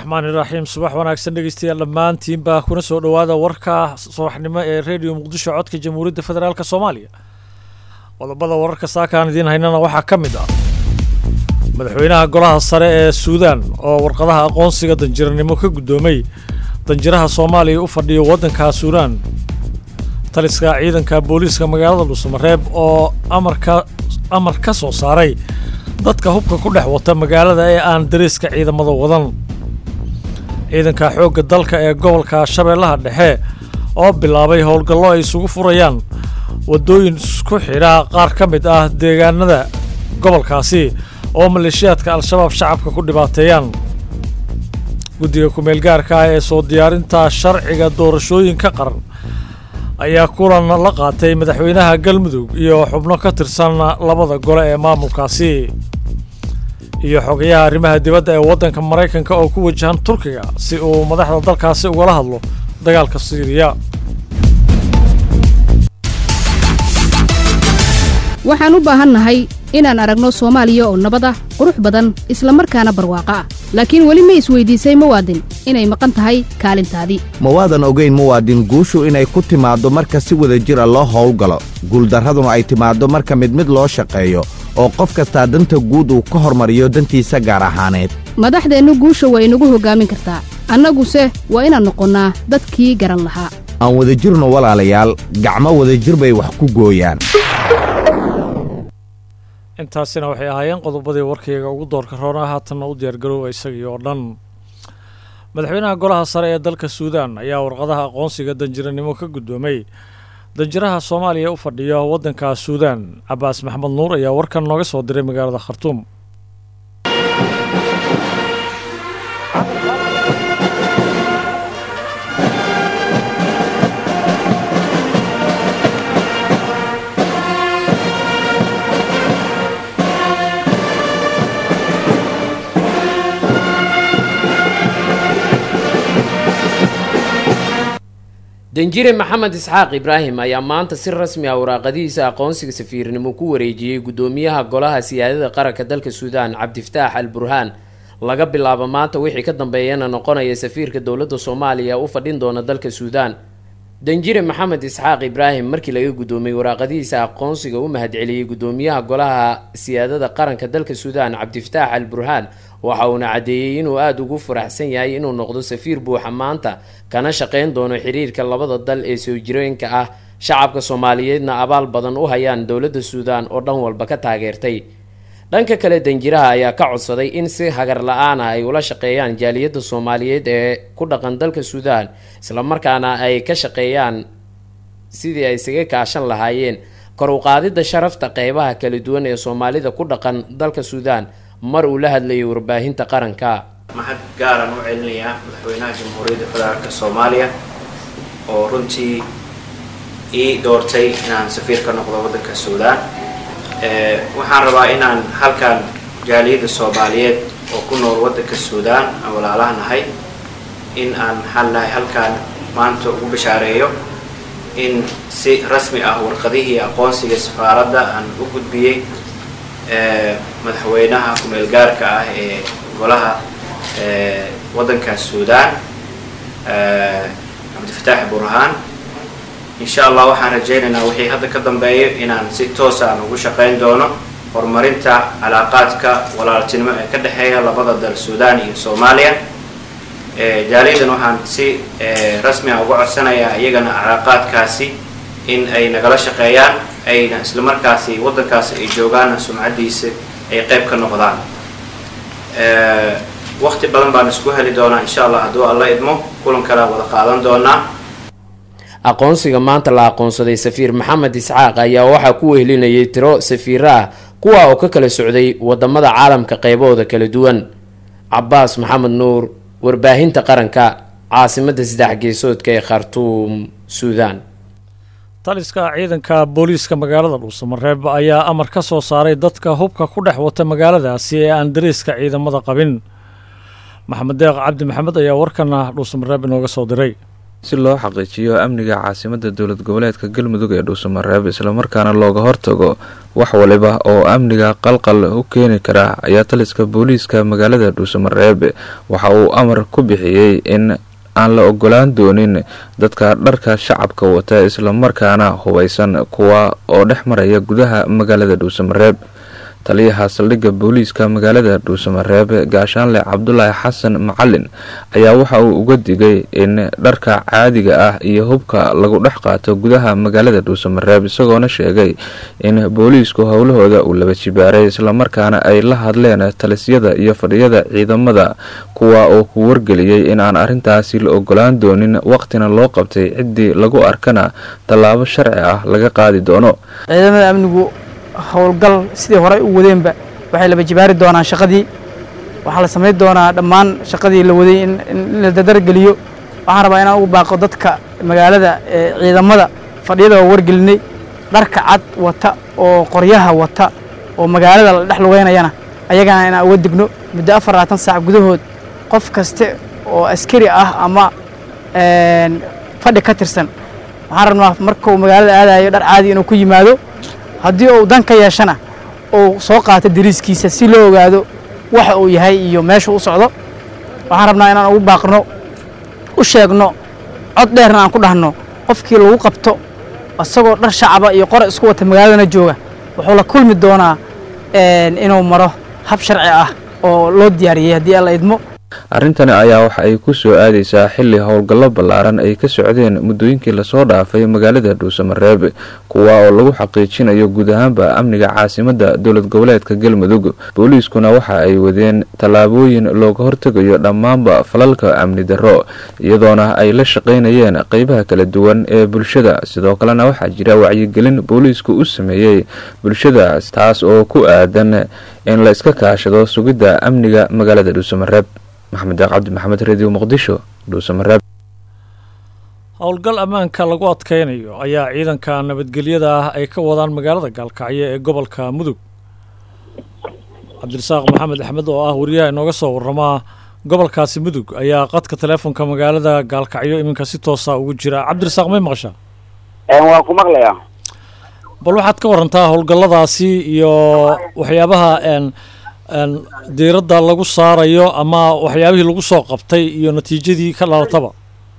raxmaani raxiim subax wanaagsan dhegeystayaal dhammaantiinbaa kuna soo dhowaada warka subaxnimo ee rediyo muqdisho codka jamhuuriyadda federaalk soomaaliya qodobada wararka saakaan idiin haynana waxaa ka mid ah madaxweynaha golaha sare ee suudaan oo warqadaha aqoonsiga danjiranimo ka guddoomay danjiraha soomaaliya u fadhiyo waddanka suudaan taliska ciidanka booliiska magaalada dhuusamareeb oo amarka amar ka soo saaray dadka hubka ku dhex wata magaalada ee aan dariiska ciidamada wadan ciidanka xoogga dalka ee gobolka shabeellaha dhexe oo bilaabay howlgallo ay isugu furayaan waddooyin isku xidha qaar ka mid ah deegaanada gobolkaasi oo maleeshiyaadka al-shabaab shacabka ku dhibaateeyaan guddiga ku-meelgaarka ah ee soo diyaarinta sharciga doorashooyinka qaran ayaa kulan la qaatay madaxweynaha galmudug iyo xubno ka tirsan labada gole ee maamulkaasi iyo xogayaha arrimaha dibadda ee waddanka maraykanka oo ku wajahan turkiga si uu madaxda dalkaasi ugala hadlo dagaalka siiriya waxaan u baahannahay inaan aragno soomaaliya oo nabad ah qurux badan isla markaana barwaaqo ah laakiin weli ma isweydiisay muwaadin inay maqan tahay kaalintaadii ma waadan ogayn muwaadin guushu inay ku timaaddo marka si wada jira loo howlgalo guuldarraduna ay timaaddo marka mid mid loo shaqeeyo oo qof kastaa danta guud uu ka hormariyo dantiisa gaar ahaaneed madaxdeennu guusha waa inagu hoggaamin kartaa annaguse waa inaan noqonnaa dadkii garan lahaa aan wadajirno walaalayaal gacmo wadajir bay wax ku gooyaan intaasina waxay ahaayeen qodobadii warkayga ugu doorka roona haatanna u diyaargaroowa isagii oo dhan madaxweynaha golaha sare ee dalka suudaan ayaa warqadaha aqoonsiga danjiranimo ka guddoomay danjiraha soomaaliya u fadhiya waddanka suudaan cabaas maxamed nuur ayaa warkan nooga soo diray magaalada khartuum danjire maxamed isxaaq ibraahim ayaa maanta si rasmi ah waraaqadihiisa aqoonsiga safiirnimo ku wareejiyey guddoomiyaha golaha siyaadada qaranka dalka suudaan cabdifataax al burhaan laga bilaabo maanta wixii ka dambeeyana noqonaya safiirka dowladda soomaaliya u fadhin doona dalka suudaan danjire maxamed isxaaq ibraahim markii laga guddoomiyey waraaqadihiisa aqoonsiga u mahadceliyey guddoomiyaha golaha siyaadada qaranka dalka suudaan cabdifataax al burhaan waxa uuna caddeeyey inuu aada ugu faraxsan yahay inuu noqdo safiir buuxa maanta kana shaqayn doono xiriirka labada dal ee soo jireenka ah shacabka soomaaliyeedna abaal badan u hayaan dowladda suudaan oo dhan walba ka taageertay dhanka kale danjiraha ayaa ka codsaday in si hagar la-aan ah ay ula shaqeeyaan jaaliyadda soomaaliyeed ee ku dhaqan dalka suudaan islamarkaana ay ka shaqeeyaan sidii ay isaga kaashan lahaayeen kor u qaadidda sharafta qeybaha kala duwan ee soomaalida ku dhaqan dalka suudaan mar uu la hadlayay warbaahinta qaranka mahad gaaran u celinayaa madaxweynaha jamhuuriyadda federaalk soomaaliya oo runtii ii doortay inaan safiir ka noqdo waddanka suudaan waxaan rabaa inaan halkan jaaliyadda soomaaliyeed oo ku nool waddanka suudaan aan walaalaha nahay in aan maxaan nahay halkaan maanta ugu bashaareeyo in si rasmi ah warqadihii aqoonsiga safaaradda aan u gudbiyey madaxweynaha ku-meel gaarka ah ee golaha waddanka suudaan cabdifataax burhaan insha allah waxaan rajaynaynaa wixii hadda ka dambeeyo inaan si toosa aan ugu shaqayn doono horumarinta calaaqaadka walaaltinimo ee ka dhexeeya labada dal suudaan iyo soomaaliya jaaliyadan waxaan si rasmi ah uga codsanayaa iyagana calaaqaadkaasi in ay nagala shaqeeyaan ayna isla markaasi waddankaasi ay joogaanna sumcaddiisa ay qayb ka noqdaan waqti badan baan isku heli doonaa insha allah hadduu alla idmo kulan kalea wada qaadan doonaa aqoonsiga maanta la aqoonsaday safiir maxamed isxaaq ayaa waxaa ku wehelinayay tiro safiiro ah kuwa oo ka kala socday wadamada caalamka qeybahooda kala duwan cabaas maxamed nuur warbaahinta qaranka caasimadda saddex geesoodka ee khartuum suudaan taliska ciidanka booliiska magaalada dhuusamareeb ayaa amar ka soo saaray dadka hubka ku dhex wata magaaladaasi ee aan dariiska ciidamada qabin maxamed deeq cabdi maxamed ayaa warkana dhuusamareeb inooga soo diray si loo xaqiijiyo amniga caasimada dowlad goboleedka galmudug ee dhuusamareeb islamarkaana looga hortago wax waliba oo amniga qalqal u keeni kara ayaa taliska booliiska magaalada dhuusamareeb waxa uu amar ku bixiyey in aan la ogolaan doonin dadka dharka shacabka wata islamarkaana hubeysan kuwa oo dhex maraya gudaha magaalada dhuusamareeb taliyaha saldhigga booliiska magaalada dhuusamareeb gaashaanle cabdulaahi xasan macalin ayaa waxa uu uga digay in dharka caadiga ah iyo hubka lagu dhex qaato gudaha magaalada dhuusamareeb isagoona sheegay in booliisku howlahooda uu laba jibaaray islamarkaana ay la hadleen talisyada iyo fadhiyada ciidamada kuwa oo ku wargeliyey in aan arrintaasi la ogolaan doonin waqtina loo qabtay ciddii lagu arkana tallaabo sharci ah laga qaadi doono howlgal sidii horey u wadeenba waxay laba jibaari doonaan shaqadii waxaa la samayn doonaa dhammaan shaqadii la waday in la dadargeliyo waxaan rabaa inaan ugu baaqo dadka magaalada ciidamada fadhiyada oo wargelinay dharka cad wata oo qoryaha wata oo magaalada la dhex lugeynayana ayagana inaan uga digno muddo afar labaatan saac gudahood qof kaste oo askari ah ama fadhi ka tirsan waxaan rabnaa markuu magaalada aadayo dhar caadi inuu ku yimaado haddii uu dan ka yeeshana uu soo qaato dariiskiisa si loo ogaado waxa uu yahay iyo meeshuu u socdo waxaan rabnaa inaan ugu baaqno u sheegno cod dheerna aan ku dhahno qofkii lagu qabto isagoo dhar shacaba iyo qora isku wata magaaladana jooga wuxuu la kulmi doonaa inuu maro hab sharci ah oo loo diyaariyey haddii alla idmo arrintani ayaa waxa ay ku soo aadaysaa xilli howlgallo ballaaran ay ka socdeen muddooyinkii lasoo dhaafay magaalada dhuusamareeb kuwa oo lagu xaqiijinayo guud ahaanba amniga caasimadda dowlad goboleedka galmudug booliiskuna waxa ay wadeen tallaabooyin looga hortegayo dhammaanba falalka amni darro iyadoona ay la shaqaynayeen qeybaha kala duwan ee bulshada sidoo kalena waxaa jira wacyigelin booliisku u sameeyey bulshada taas oo ku aadan in la iska kaashado sugidda amniga magaalada dhuusamareeb maxamed deeq cabdi maxamed radio muqdisho dhuusamareeb howlgal ammaanka lagu adkeynayo ayaa ciidanka nabadgelyada ah ay ka wadaan magaalada gaalkacyo ee gobolka mudug cabdirasaaq maxamed axmed oo ah wariyaha inooga soo waramaa gobolkaasi mudug ayaa qadka teleefonka magaalada gaalkacyo iminka si toosa ugu jira cabdirasaaq may maqashaa waan ku maqlayaa bal waxaad ka warantaa howlgalladaasi iyo waxyaabaha n diiradda lagu saarayo ama waxyaabihii lagu soo qabtay iyo natiijadii ka dhalataba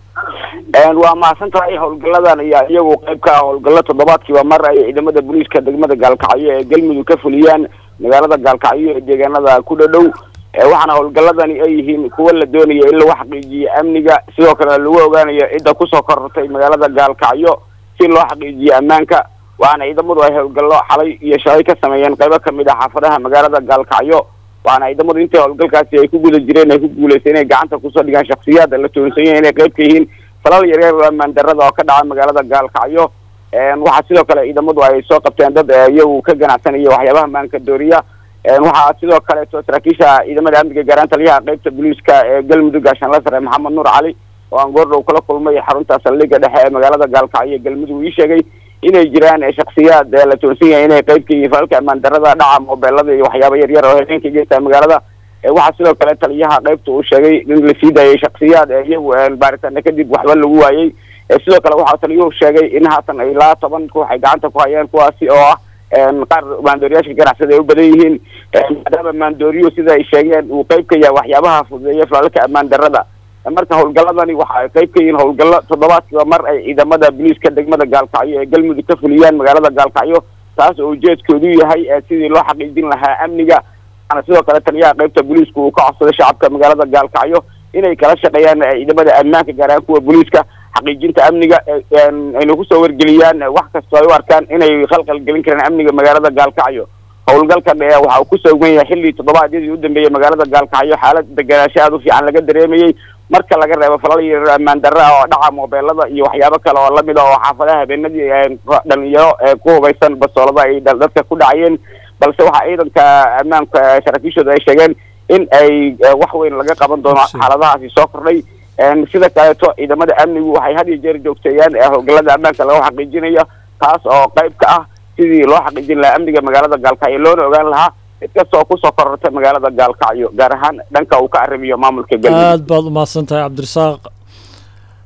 waa mahadsan tahay howlgalladan ayaa iyagu qayb ka ah howlgallo toddobaadkiiba mar ay ciidamada booliiska degmada gaalkacyo ee galmudug ka fuliyaan magaalada gaalkacyo ee deegaanada ku dhadhow waxaana howlgalladani ay yihiin kuwa la doonayo in lagu xaqiijiyo amniga sidoo kalena lagu ogaanayo cidda kusoo korortay magaalada gaalkacyo si loo xaqiijiyo ammaanka waxaana ciidamadu ay howlgallo xalay iyo shalay ka sameeyeen qaybo kamid ah xaafadaha magaalada gaalkacyo waxaana ciidamadu intii howlgalkaasi ay ku guda jireen ay ku guuleystay inay gacanta kusoo dhigaan shaksiyaad la toonsanyay inay qayb ka yihiin falal yaryar oo ammaan darrada oo ka dhaca magaalada gaalkacyo waxaa sidoo kale ciidamadu ay soo qabteen dad iyagu ka ganacsanaya waxyaabaha maanka dooriya waxaa sidoo kaleeto saraakiisha ciidamada amniga gaaraan taliyaha qaybta booliiska ee galmudug gaashaanla sare maxamed nuur cali oo aan goordhow kala kulmay xarunta saldhigga dhexe ee magaalada gaalkacyo ee galmudug ii sheegay inay jiraan shaksiyaad la toonsan yahay inay qayb ka yihiin falalka ammaan darrada dhaca moobeelada iyo waxyaaba yaryar oo habeenka geysta magaalada waxaa sidoo kale taliyaha qaybta uu sheegay in la sii daayay shaksiyaad iyagu baaritaana kadib waxba lagu waayey sidoo kale waxaa taliyuhu sheegay in haatan ilaa toban ruux ay gacanta ku hayeen kuwaasi oo ah qaar maandooriyaasha ganacsada ay u badan yihiin maadaama maandooriyo sida ay sheegeen uu qayb ka yahay waxyaabaha fududeeya falalka ammaan darrada marka howlgalladani waxa ay qayb ka yihiin howlgallo toddobaadkiiba mar ay ciidamada booliiska degmada gaalkacyo ee galmudug ka fuliyaan magaalada gaalkacyo taas oo ujeedkoodu yahay sidii loo xaqiijin lahaa amniga waxaana sidoo kale taliyaha qaybta booliisku uu ka codsaday shacabka magaalada gaalkacyo inay kala shaqeeyaan ciidamada ammaanka gaar ahaan kuwa booliiska xaqiijinta amniga ayna kusoo wargeliyaan wax kastoo ay u arkaan inay khalqal gelin karaan amniga magaalada gaalkacyo howlgalkan waxa uu ku soogan yahay xilli toddobaadyadii u dambeeyey magaalada gaalkacyo xaalad deganaansho aada u fiican laga dareemayey marka laga reebo falal yaryar ammaan darra ah oo dhaca moobeelada iyo waxyaabo kale oo lamid a oo xaafadaha habeenadii dhalinyaro ku hubaysan basoolada ay dadka ku dhacayeen balse waxaa ciidanka ammaanka saraakiishooda ay sheegeen in ay wax weyn laga qaban doono xaaladahaasi soo kordhay sida kaleeto ciidamada amnigu waxay had iyo jeer joogteeyaan howlgalada ammaanka lagu xaqiijinayo taas oo qayb ka ah sidii loo xaqiijin lahaa amniga magaalada gaalkacyo loona ogaan lahaa cid kastoo kusoo korortay magaalada gaalkacyo gaar ahaan dhanka uu ka arrimiyo maamulka galmudug aad baad umahadsan tahay cabdirasaaq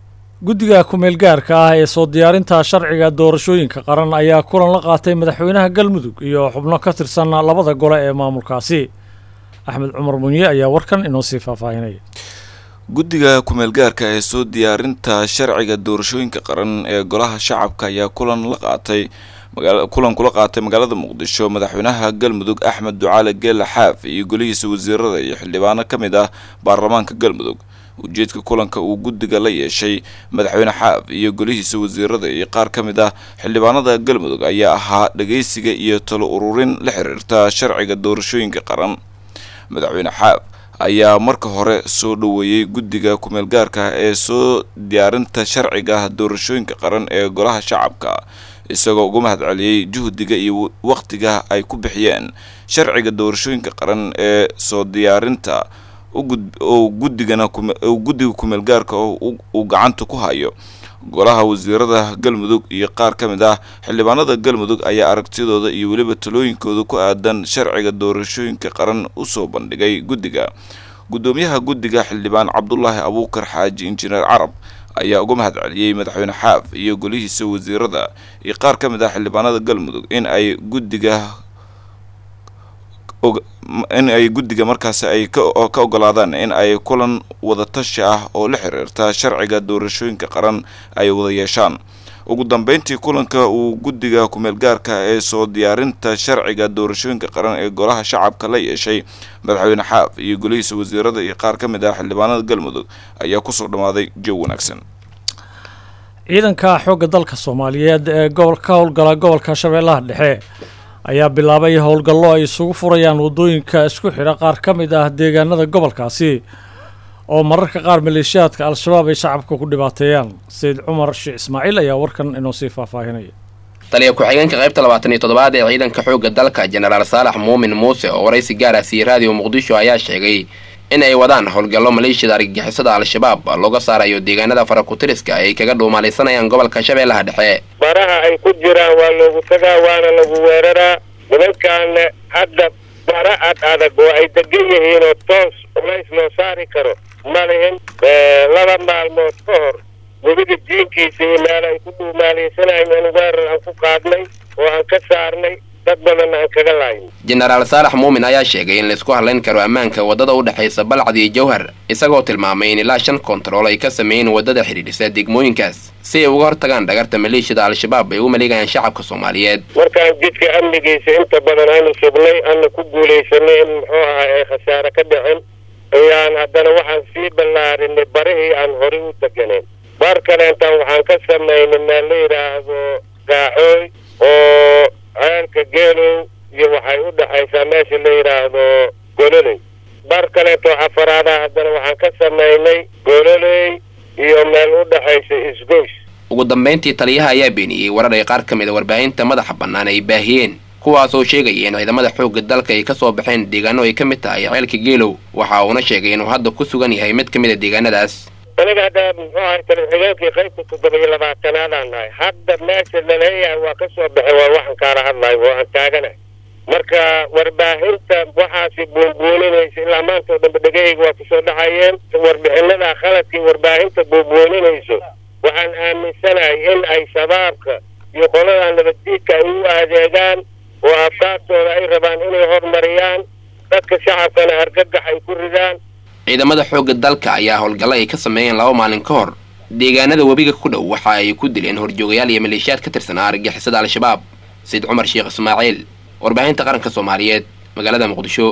guddiga kumeel gaarka ah ee soo diyaarinta sharciga doorashooyinka qaran ayaa kulan la qaatay madaxweynaha galmudug iyo xubno ka tirsan labada gole ee maamulkaasi axmed cumar munye ayaa warkan inoo sii faahfaahinaya guddiga kumeel gaarka ee soo diyaarinta sharciga doorashooyinka qaran ee golaha shacabka ayaa kulan la qaatay kulan kula qaatay magaalada muqdisho madaxweynaha galmudug axmed ducaale geela xaaf iyo golihiisa wasiirada iyo xildhibaano ka mid ah baarlamaanka galmudug ujeedka kulanka uu guddiga la yeeshay madaxweyne xaaf iyo golihiisa wasiirada iyo qaar ka mid ah xildhibaanada galmudug ayaa ahaa dhageysiga iyo talo ururin la xiriirta sharciga doorashooyinka qaran madaxweyne xaaf ayaa marka hore soo dhoweeyey guddiga kumeel gaarka ee soo diyaarinta sharciga doorashooyinka qaran ee golaha shacabka isagoo uga mahad celiyey juhdiga iyo waqtiga ay ku bixiyeen sharciga doorashooyinka qaran ee soo diyaarinta oo guddigana guddiga kumeel gaarka uu gacanta ku hayo golaha wasiirada galmudug iyo qaar ka mid ah xildhibaanada galmudug ayaa aragtidooda iyo weliba talooyinkooda ku aadan sharciga doorashooyinka qaran usoo bandhigay guddiga guddoomiyaha guddiga xildhibaan cabdulaahi abuukar xaaji injineer carab ayaa uga mahad celiyey madaxweyne xaaf iyo golihiisa wasiirada iyo qaar ka mid ah xildhibaanada galmudug in ay guddiga in ay guddiga markaasi ay ka ogolaadaan in ay kulan wadatashi ah oo la xiriirta sharciga doorashooyinka qaran ay wada yeeshaan ugu dambeyntii kulanka uu guddiga kumeel gaarka ee soo diyaarinta sharciga doorashooyinka qaran ee golaha shacabka la yeeshay madaxweyne xaaf iyo golihiisa wasiirada iyo qaar ka mid ah xildhibaanada galmudug ayaa kusoo dhammaaday jow wanaagsan ciidanka xoogga dalka soomaaliyeed ee gobol ka howlgala gobolka shabeellaha dhexe ayaa bilaabay howlgallo ay isugu furayaan waddooyinka isku xidha qaar ka mid ah deegaanada gobolkaasi oo mararka qaar maleeshiyaadka al-shabaab ay shacabka ku dhibaateeyaan sayid cumar sheekh ismaaciil ayaa warkan inoo sii faahfaahinaya taliya ku-xigeenka qaybta labaatan iyo toddobaad ee ciidanka xoogga dalka jenaraal saalax muumin muuse oo waraysi gaar ah siiyey raadiyo muqdisho ayaa sheegay in ay wadaan howlgallo maleeshiyada argagixisada al-shabaab looga saarayo deegaanada farakutiriska ay kaga dhuumaalaysanayaan gobolka shabeellaha dhexe baraha ay ku jiraan waa loogu tagaa waana lagu weeraraa nimankaana hadda bara ad adag oo ay degan yihiinoo toos culays loo saari karo ma lihin laba maalmood ka hor webiga jiinkiisa iyo meel ay ku dhuumaalaysanayeen weerar aan ku qaadnay oo aan ka saarnay dad badanna aan kaga laayno jenaraal saalax muumin ayaa sheegay in laisku hadlayn karo ammaanka waddada u dhexaysa balcad iyo jawhar isagoo tilmaamay in ilaa shan kontarool ay ka sameeyeen waddada xidhiidhisa degmooyinkaas si ay uga hortagaan dhagarta maleeshiyada al-shabaab ay u maleegayaan shacabka soomaaliyeed markaan jidka amnigiisa inta badan aanu sugnay ana ku guulaysanay in muxuu ahaa ay khasaare ka dhicin ayaan haddana waxaan sii ballaarinay barihii aan horey u deganeyn bar kaleentaan waxaan ka samaynay meel la yidhaahdo gaacooy oo ceelka geelow iyo waxay u dhexaysaa meesha la yidhaahdo gololey bar kaleetoo afaraada haddana waxaan ka samaynay gololey iyo meel u dhexaysa isgoys ugu dambayntii taliyaha ayaa beeniyey warar ay qaar ka mid a warbaahinta madaxa bannaan ay baahiyeen kuwaasoo sheegaya in ciidamada xoogga dalka ay ka soo baxeen deegaano ay ka mid tahay ceelka geelow waxa uuna sheegay inuu hadda ku sugan yahay mid ka mid a deegaanadaas aniga hadda muxuu ahay talixigeenkii qaybta toddoba iyo labaatanaadaan nahay hadda meesha laleeyahay waa ka soo baxay waa waxaan kaala hadlayo oo aan taaganahay marka warbaahinta waxaasi buunbuuninaysa ilaa maanta oo dhanba dhegahayga waa kusoo dhacayeen warbixinada khaladkii warbaahinta buunbuuninayso waxaan aaminsanahay in ay shabaabka iyo qoladan nabaddiidka ay u adeegaan oo afkaartooda ay rabaan inay horumariyaan dadka shacabkana argagax ay ku ridaan ciidamada xoogga dalka ayaa howlgallo ay ka sameeyeen laba maalin ka hor deegaanada webiga ku dhow waxa ay ku dileen horjoogayaal iyo maleeshiyaad ka tirsanaa argagixisada al-shabaab sayid cumar sheekh ismaaciil warbaahinta qaranka soomaaliyeed magaalada muqdisho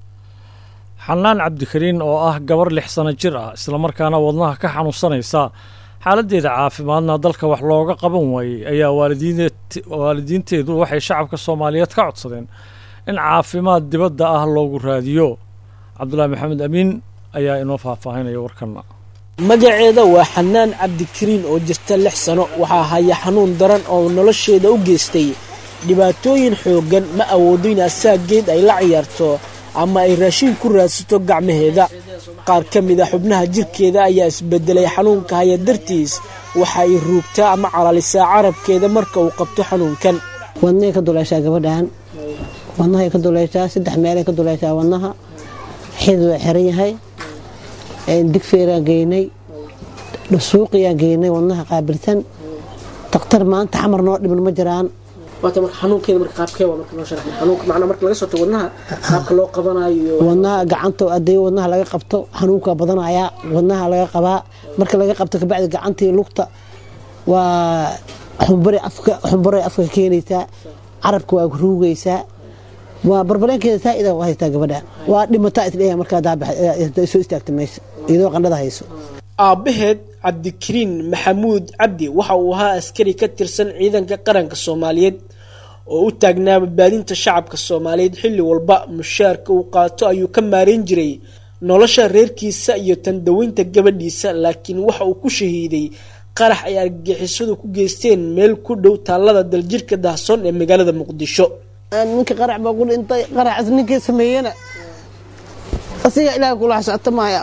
xanaan cabdikariin oo ah gabar lix sano jir ah islamarkaana wadnaha ka xanuunsanaysa xaaladdeeda caafimaadna dalka wax looga qaban waayey ayaa waalidiinteedu waxay shacabka soomaaliyeed ka codsadeen in caafimaad dibadda ah loogu raadiyo cabdulaahi maxamed amiin ayaa inoo faahfaahinaya warkanna magaceeda waa xanaan cabdikariin oo jirta lix sano waxaa haya xanuun daran oo nolosheeda u geystay dhibaatooyin xooggan ma awoodo in asaageed ay la ciyaarto ama ay raashin ku raadsato gacmaheeda qaar ka mid a xubnaha jirkeeda ayaa isbedelay xanuunka haya dartiis waxa ay ruugtaa ama calalisaa carabkeeda marka uu qabto xanuunkan wadnahay ka dulaysaa gabadhan wadnahay ka dulaysaa saddex meelay ka dulaysaa wadnaha xid waa xiran yahay digfeeraa geynay suuqiyaan geynay wadnaha qaabilsan daktar maanta xamar noo dhiman ma jiraan waata marka xanuunkeeda marka qaabkee waa marka noo sharax xanuunka macnaa marka laga soo tago wadnaha qaabka loo qabanayo wadnaha gacanta haddii wadnaha laga qabto xanuunka badanaya wadnaha laga qabaa marka laga qabto kabacdi gacantii lugta waa xumbare afka xumbare afka keenaysaa carabka waa ruugaysaa waa barbaleenkeeda saa'ida waa haystaa gabadha waa dhimataa isdheeya markaa soo istaagta meesha iyadoo qandhada hayso aabbaheed cabdikariin maxamuud cabdi waxa uu ahaa askari ka tirsan ciidanka qaranka soomaaliyeed oo u taagnaa badbaadinta shacabka soomaaliyeed xilli walba mushaarka uu qaato ayuu ka maarayn jiray nolosha reerkiisa iyo tandaweynta gabadhiisa laakiin waxa uu ku shahiiday qarax ay argagixisadu ku geysteen meel ku dhow taallada daljirka dahsoon ee magaalada muqdisho ninka qarax baa ku dhintay qaraxas ninkii sameeyena asiga ilaaha kula xasaato maaya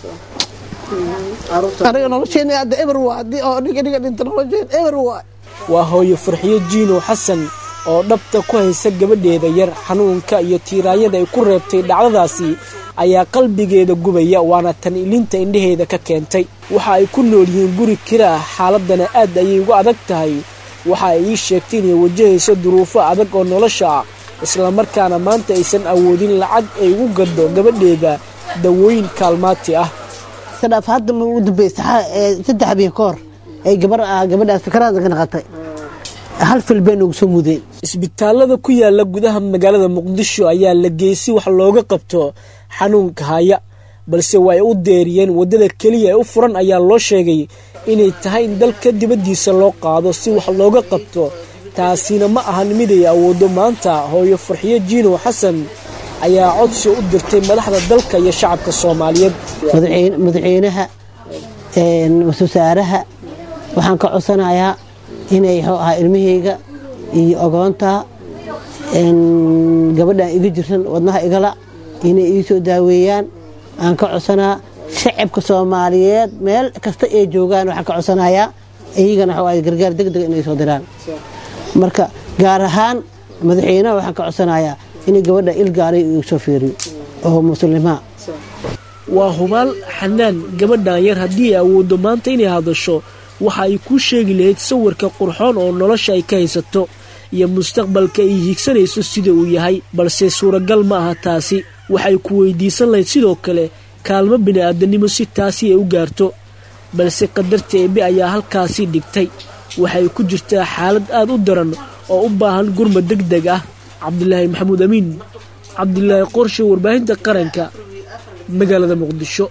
aniga nolosheena hadda eber waa haddii oo ninka ninka dhinta nolosheen eber waa waa hooyo farxiyo jiinow xasan oo dhabta ku haysa gabadheeda yar xanuunka iyo tiiraayada ay ku reebtay dhacdadaasi ayaa qalbigeeda gubaya waana tan ilinta indhaheeda ka keentay waxa ay ku nool yihiin guri kira ah xaaladana aad ayay uga adag tahay waxa ay ii sheegtay inay wajahayso duruufo adag oo nolosha ah islamarkaana maanta aysan awoodin lacag ay ugu gado gabadheeda dawooyin kaalmaati ah sadhaaf hadda ma ugu dambaysa saddex habeen ka hor ay gabar gabadhaas sakaraada ka naqatay hal fil bay noogu soo mudeen isbitaalada ku yaala gudaha magaalada muqdisho ayaa la geysay wax looga qabto xanuunka haya balse waa ay u deeriyeen waddada keliya ee u furan ayaa loo sheegay inay tahay in dalka dibaddiisa loo qaado si wax looga qabto taasina ma ahan mid ay awooddo maanta hooyo farxiyo jiinow xasan ayaa codsi u dirtay madaxda dalka iyo shacabka soomaaliyeed madaxweynaha wasaaraha waxaan ka codsanayaa inay ahaa ilmahayga iyo ogoonta gabadhan iga jirsan wadnaha igala inay ii soo daaweeyaan aan ka codsanaa shacabka soomaaliyeed meel kasta ay joogaan waxaan ka codsanayaa iyagana waxa gargaar deg deg inay soo diraan marka gaar ahaan madaxweynaha waxaan ka codsanayaa inay gabadha ilgaaray igu soo fiiriyo oo muslimaa waa hubaal xanaan gabadhan yar haddii ay awooddo maanta inay hadasho waxa ay kuu sheegi lahayd sawirka qurxoon oo nolosha ay ka haysato iyo mustaqbalka ay hiigsanayso sida uu yahay balse suuragal ma aha taasi waxay ku weydiisan lahayd sidoo kale kaalmo bini'aadanimo si taasi ay u gaarto balse qadarta eebe ayaa halkaasii dhigtay waxay ku jirtaa xaalad aad u daran oo u baahan gurmad deg deg ah cabdilaahi maxamuud amiin cabdilaahi qorshe warbaahinta qaranka magaalada muqdisho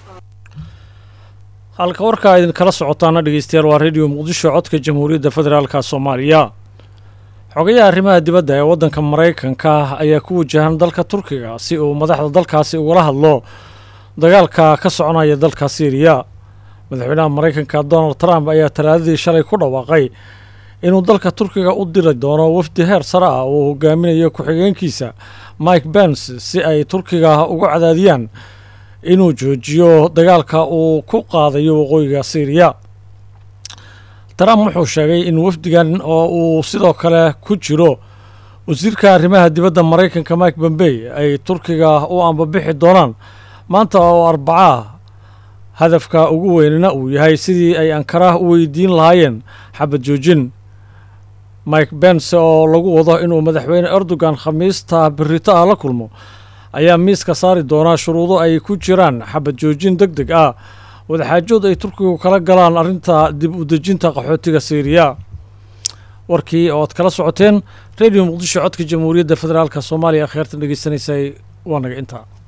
halka warkaa idinkala socotaana dhegeystayaal waa radio muqdisho codka jamhuuriyadda federaalka soomaaliya xogayaha arrimaha dibadda ee waddanka maraykanka ayaa ku wajahan dalka turkiga si uu madaxda dalkaasi ugala hadlo dagaalka ka soconaya dalka syriya madaxweynaha maraykanka donald trump ayaa talaadadii shalay ku dhawaaqay inuu dalka turkiga u diri doono wafdi heer sare ah uu hogaaminayo ku-xigeenkiisa mike bens si ay turkiga ugu cadaadiyaan inuu joojiyo dagaalka uu ku qaadayo waqooyiga syriya trump wuxuu sheegay in wafdigan oo uu sidoo kale ku jiro wasiirka arrimaha dibadda maraykanka mike bombey ay turkiga u ambabixi doonaan maanta oo arbaca hadafka ugu weynina uu yahay sidii ay ankara u weydiin lahaayeen xabad joojin mike bens oo lagu wado inuu madaxweyne erdogan khamiista berito ah la kulmo ayaa miiska saari doonaa shuruudo ay ku jiraan xabad joojin deg deg ah wadaxaajood ay turkigu kala galaan arrinta dib u dejinta qaxootiga syriya warkii oo aad kala socoteen radio muqdisho codka jamhuuriyadda federaalk soomaaliya kheertan dhegeysanaysay waa naga intaa